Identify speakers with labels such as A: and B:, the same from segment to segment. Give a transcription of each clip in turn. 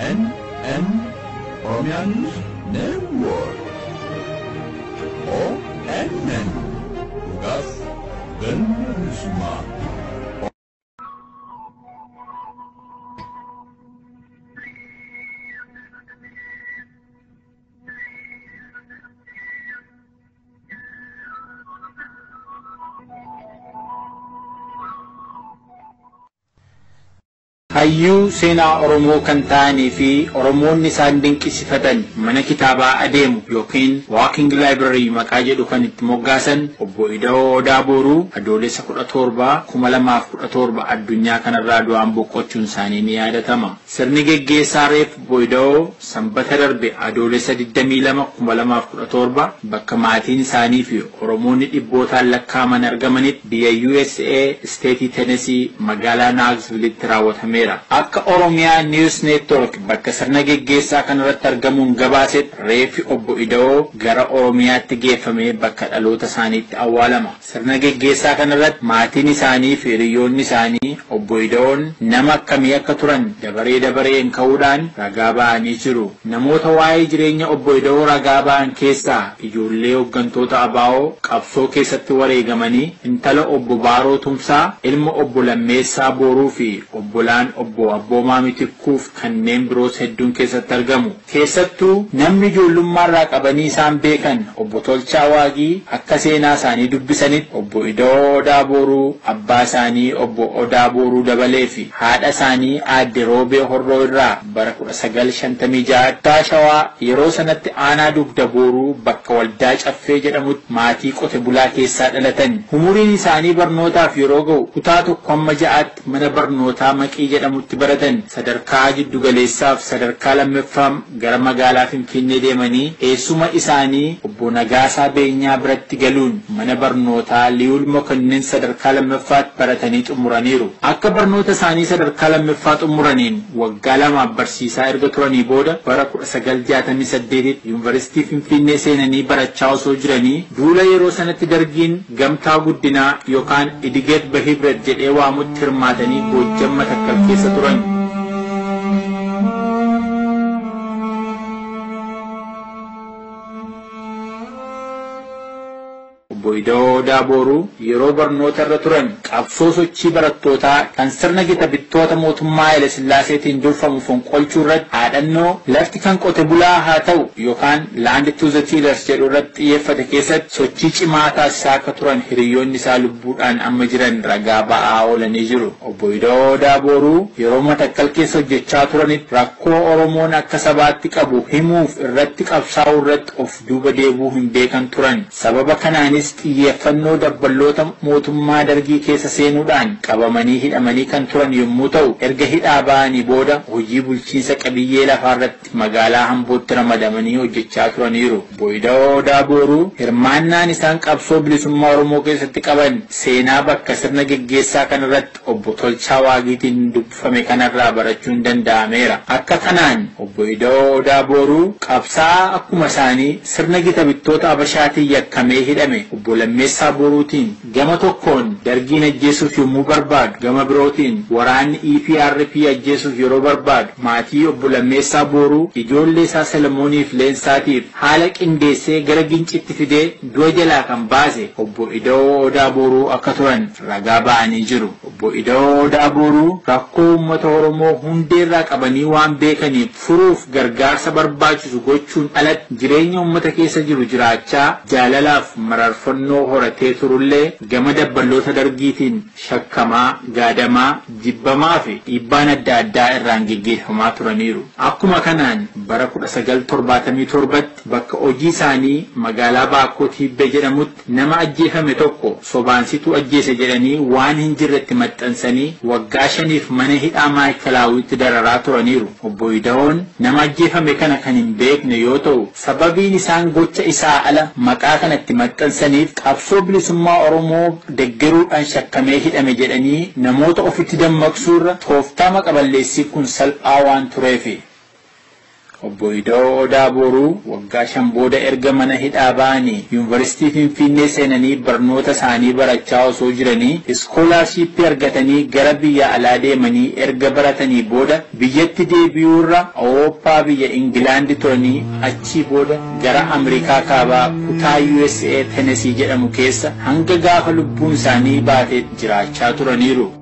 A: ONN Oromiyaa News Network ONN dhugaaf galma bilisummaa.
B: hayyuu seenaa Oromoo kan ta'anii fi Oromoonni isaan dinqisifatan mana kitaabaa adeemu yookiin Walking Library maqaa jedhu kan itti moggaasan obbo Ida'oo Odaa Booruu adoolessa kudha torba kuma lamaaf kudha torba addunyaa kanarraa du'aan boqochuun isaanii ni yaadatama. Sirni geggeessaa reef obbo Ida'oo sanbata darbe adoolessa 22 kuma lamaaf kudha torba bakka maatiin isaanii fi Oromoonni dhibbootaan lakkaaman argamanitti biyya USA Steetii Tennessee magaalaa Naaksvilitti raawwatame. Akka Oromiyaa News Network bakka sirna geggeessaa kanarratti argamuun gabaasetti reeffi obbo Ida'oo gara Oromiyaatti geeffamee bakka dhaloota isaaniitti awwaalama. Sirna geggeessaa kanarratti maatiin isaanii fi hiriyoonni isaanii obbo Ida'oon nama akkamii akka turan dabaree dabareen ka'uudhaan ragaa ba'anii jiru. Namoota waa'ee jireenya obbo Ida'oo ragaa ba'an keessaa ijoollee hooggantoota ABO qabsoo keessatti wareegamanii intala obbo Baaroo Tumsaa, ilma obbo Lammeessaa Booruu fi obbolaan obbo Abboomaa Mitikkuuf kanneen biroos hedduun keessatti argamu. Keessattuu namni ijoollummaarraa qabanii isaan beekan obbo Tolchaa Waaqii akka seenaa isaanii dubbisanitti obbo Ida'oo Odaa Booruu abbaa isaanii obbo Odaa Booruu dabalee fi haadha isaanii aadde Roobee Horroo irraa bara 1956 taa shawaa yeroo sanatti aanaa dugda booruu bakka waldaa caffee jedhamutti maatii qote bulaa keessaa dhalatan. Umuriin isaanii barnootaaf yeroo ga'u kutaa tokko amma ja'aatti mana barnootaa maqii jedhamutti baratan sadarkaa giddugaleessaaf sadarkaa lammaffaa gara magaalaa Finfinnee deemanii eessuma isaanii obbo Nagaasaa Beenyaa biratti galuun mana barnootaa Liwul Mokonnin sadarkaa lammaffaatti baratanii xumuraniiru. Akka barnoota isaanii sadarkaa lammaffaa xumuraniin waggaa lamaaf barsiisaa erga turanii booda bara 1968 yuunivarsiitii Finfinnee seenanii barachaa osoo jiranii duula yeroo sanatti dargiin gamtaa guddinaa yookaan idigeet bahibret jedhee waamutti hirmaatanii goojjamma takkal keessa turan. obbo Ida'oo Odaa Booruu yeroo barnoota irra turan qabsoo sochii barattootaa kan sirna gita bittoota mootummaa Haile Sillaaseetiin durfamu fonqolchuu irratti dhaadannoo lafti kan qote bulaa haa ta'u yookaan Land to the Tillers jedhu irratti xiyyeeffate keessatti sochii cimaa taasisaa akka turan hiriyoonni isaa lubbuudhaan amma jiran ragaa ba'aa oolanii jiru. Obbo Ida'oo Odaa Booruu yeroo matakkal keessa hojjechaa turanitti rakkoo Oromoon akka sabaatti qabu himuuf irratti qabsaa'uu irratti of duuba deebuu hin beekan turan. Sababa kanaanis xiyyeeffannoo dabballoota mootummaa dargii keessa seenuudhaan qabamanii hidhamanii kan turan yommuu ta'u erga hidhaa ba'anii booda hojii bulchiinsa qabiyyee lafaarratti magaalaa hambootti ramadamanii hojjechaa turaniiru. Obbo Ida'oo Odaa Booruu hirmaannaan isaan qabsoo bilisummaa Oromoo keessatti qaban seenaa bakka sirna geggeessaa kanarratti obbo Tolchaa Waagiitiin dubbifame kanarraa barachuun danda'ameera. Akka kanaan obbo Ida'oo Odaa Booruu qabsaa akkuma isaanii sirna gita bittoota Habashaatiin yakkamee hidhame obbo Lammeessaa Boruutiin gama tokkoon dargiin ajjeesuuf yommuu barbaadu gama birootiin waraanni EPRP ajjeesuuf yeroo barbaadu maatii obbo Lammeessaa Boruu ijoollee isaa Salomooniif Leensaatiif haala qindeessee gara gincitti fidee du'a jalaa kan baase obbo Ida'oo Odaa Boruu akka turan ragaa ba'anii jiru. Obbo Ida'oo Odaa Boruu rakkoo uummata Oromoo hundeerraa qabanii waan beekaniif furuuf gargaarsa barbaachisu gochuun alatti jireenya uummata keessa jiru jiraachaa jaalalaaf mararfannoo horatee turullee gama dabballoota dargiitiin shakkamaa gaadamaa jibbamaa fi dhiibbaan adda addaa irraan geggeeffamaa turaniiru. Akkuma kanaan bara 1977tti bakka hojii isaanii magaalaa Baakkoo Tiibbee jedhamutti nama ajjeefame tokko sobaansituu ajjeese jedhanii waan hin jirretti maxxansanii waggaa shaniif mana hidhaa maayikilaawitti dararaa turaniiru. Obbo Ida'oon nama ajjeefame kana kan hin beekne yoo ta'u sababiin isaan gocha isaa ala maqaa kanatti maxxansaniif qabsoo bilisummaa Oromoo deggeruudhaan shakkamee hidhame jedhanii namoota ofitti dammaqsuurra tooftaa maqaballeessii kun salphaa waan tureefi. Obbo Ida'oo Odaa Boruu waggaa shan booda erga mana hidhaa ba'anii yuunivarsiitii Finfinnee seenanii barnoota isaanii barachaa osoo jiranii iskoolaarshiippii argatanii gara biyya alaa deemanii erga baratanii booda biyyatti deebi'uurra Awurooppaa biyya Ingilaandi turanii achii booda gara Ameerikaa kaabaa kutaa USA Tenesii jedhamu keessa hanga gaafa lubbuun isaanii baatee jiraachaa turaniiru.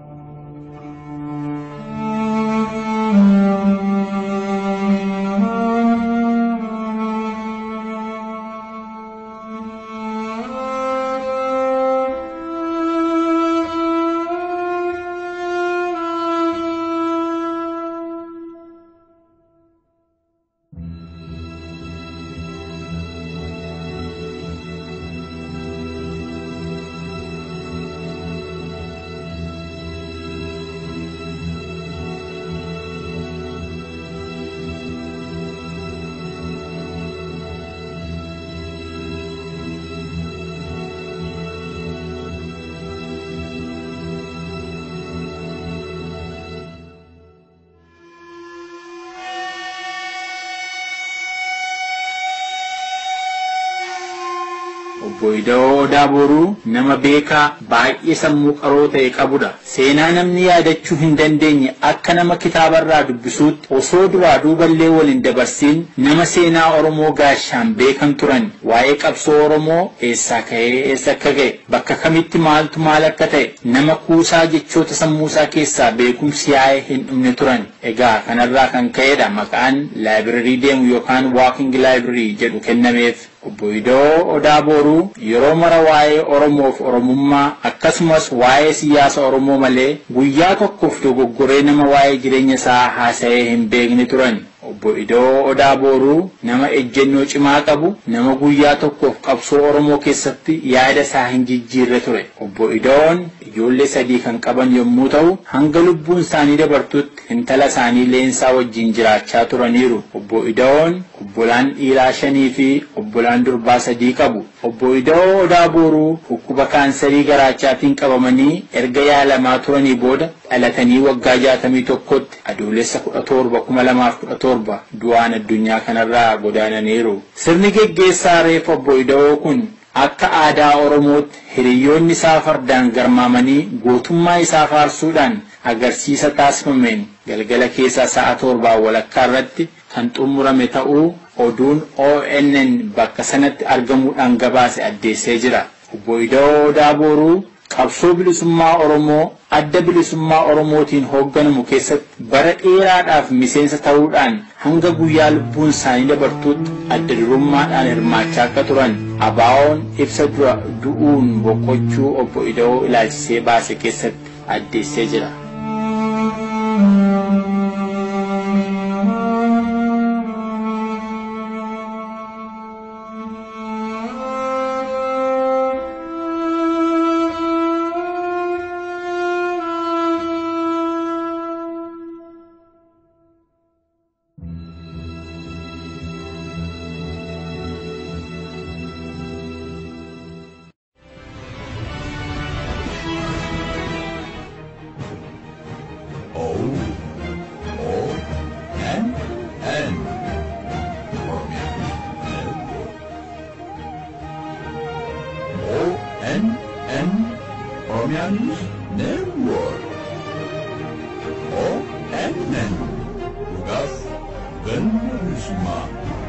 B: Obbo Ida'oo Odaa Boruu nama beekaa baay'ee sammuu qaroo ta'e qabudha. Seenaa namni yaadachuu hin dandeenye akka nama kitaabarraa dubbisuutti osoo duraa duuballee waliin dabarsiin nama seenaa Oromoo gaashaan beekan turan waa'ee qabsoo Oromoo eessaa ka'ee eessa akka ga'e bakka kamitti maaltu maal akka ta'e nama kuusaa jechoota sammuusaa keessaa beekumsi yaa'ee hin dhumne turan. Egaa kanarraa kan ka'edha maqaan laayibrarii deemu yookaan waaking laayibrarii jedhu kennameef. Obbo Ida'oo Odaa Boruu yeroo mara waa'ee Oromoof Oromummaa akkasumas waa'ee siyaasa Oromoo malee guyyaa tokkoof dogoggoree nama waa'ee jireenya isaa haasa'ee hin beekne turan. Obbo Ida'oo Odaa Boruu nama ejjennoo cimaa qabu nama guyyaa tokkoof qabsoo Oromoo keessatti yaada isaa hin jijjiirre ture. Obbo Ida'oon ijoollee sadii kan qaban yommuu ta'u hanga lubbuun isaanii dabartutti intala isaanii leensaa wajjin jiraachaa turaniiru. Obbo Ida'oon obbolaan dhiiraa shanii fi obbolaan durbaa sadii qabu. Obbo Ida'oo Odaa Boruu dhukkuba kaansarii garaachaatiin qabamanii erga yaalamaa turanii booda dhalatanii waggaa jaatamii tokkotti adoolessa kudha torba kuma lamaaf kudha torba du'aan addunyaa kanarraa godaananiiru. Sirni geggeessaa reef obbo Ida'oo kun akka aadaa Oromootti hiriyoonni isaa fardaan garmaamanii gootummaa isaa faarsuudhaan agarsiisa taasifameen galgala keessaa sa'a torbaa walakkaa irratti kan xumurame ta'uu oduun ONN bakka sanatti argamuudhaan gabaase addeessee jira. Obbo Ida'oo Odaa Boruu qabsoo bilisummaa Oromoo adda bilisummaa Oromootiin hoogganamu keessatti bara dheeraadhaaf miseensa ta'uudhaan hanga guyyaa lubbuun isaanii dabartuutti adda durummaadhaan hirmaachaa akka turan ABO'n ibsa dura du'uun boqochuu obbo Ida'oo ilaalchisee baase keessatti addeessee jira.
A: O O N N Ormian Network. O N N Ormian Network. O N N Lugas Gönlüsma